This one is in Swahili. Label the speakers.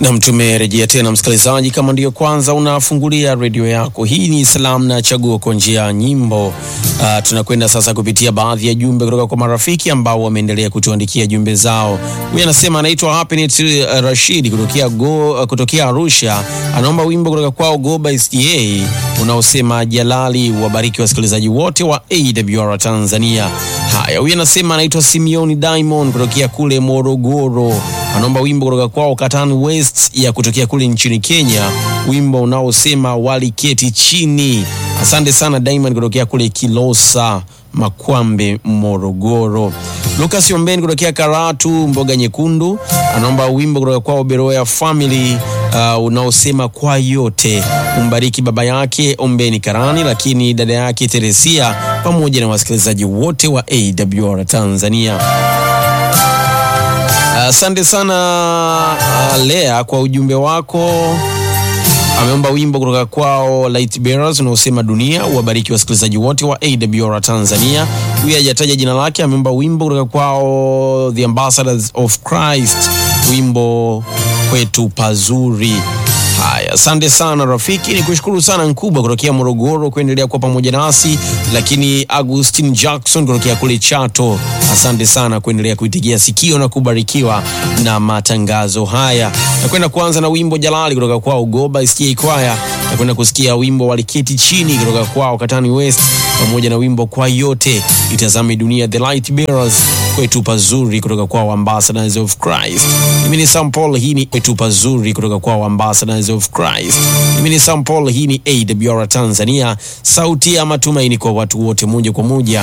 Speaker 1: Nam, tumerejea tena msikilizaji, kama ndiyo kwanza unafungulia redio yako, hii ni salamu na chaguo kwa njia ya nyimbo. Uh, tunakwenda sasa kupitia baadhi ya jumbe kutoka kwa marafiki ambao wameendelea kutuandikia jumbe zao. Huyu anasema anaitwa Happiness uh, Rashid kutokea, go, uh, kutokea Arusha, anaomba wimbo kutoka kwao Goba SDA unaosema Jalali. Wabariki wasikilizaji wote wa AWR Tanzania. Haya, huyu anasema anaitwa Simeoni Diamond kutokea kule Morogoro, anaomba wimbo kutoka kwao Katani West ya kutokea kule nchini Kenya, wimbo unaosema waliketi chini. Asante sana Diamond kutokea kule Kilosa Makwambe, Morogoro. Lucas Ombeni kutokea Karatu, Mboga Nyekundu, anaomba wimbo kutoka kwao Beroya Family uh, unaosema kwa yote. Umbariki baba yake Ombeni Karani, lakini dada yake Teresia pamoja na wasikilizaji wote wa AWR Tanzania. Asante uh, sana uh, Lea kwa ujumbe wako. Ameomba wimbo kutoka kwao Light Bearers unaosema dunia. Uwabariki wasikilizaji wote wa AWR Tanzania. Huyu hajataja jina lake. Ameomba wimbo kutoka kwao The Ambassadors of Christ, wimbo kwetu pazuri. Haya, asante sana rafiki, ni kushukuru sana Nkubwa kutokea Morogoro kuendelea kuwa pamoja nasi, lakini Agustin Jackson kutokea kule Chato, asante sana kuendelea kuitigia sikio na kubarikiwa na matangazo haya. Nakwenda kuanza na wimbo Jalali kutoka kwao Goba STA Kwaya. Nakwenda kusikia wimbo Waliketi Chini kutoka kwao Katani West, pamoja na wimbo Kwa Yote Itazame Dunia, The Light Bearers, kwetu pazuri kutoka kwao Ambassadors of Christ. Mimi ni Sam Paul, hii ni kwetu pazuri kutoka kwao Ambassadors of Christ. Mimi ni Sam Paul, hii ni AWR Tanzania, sauti ya matumaini kwa watu wote, moja kwa moja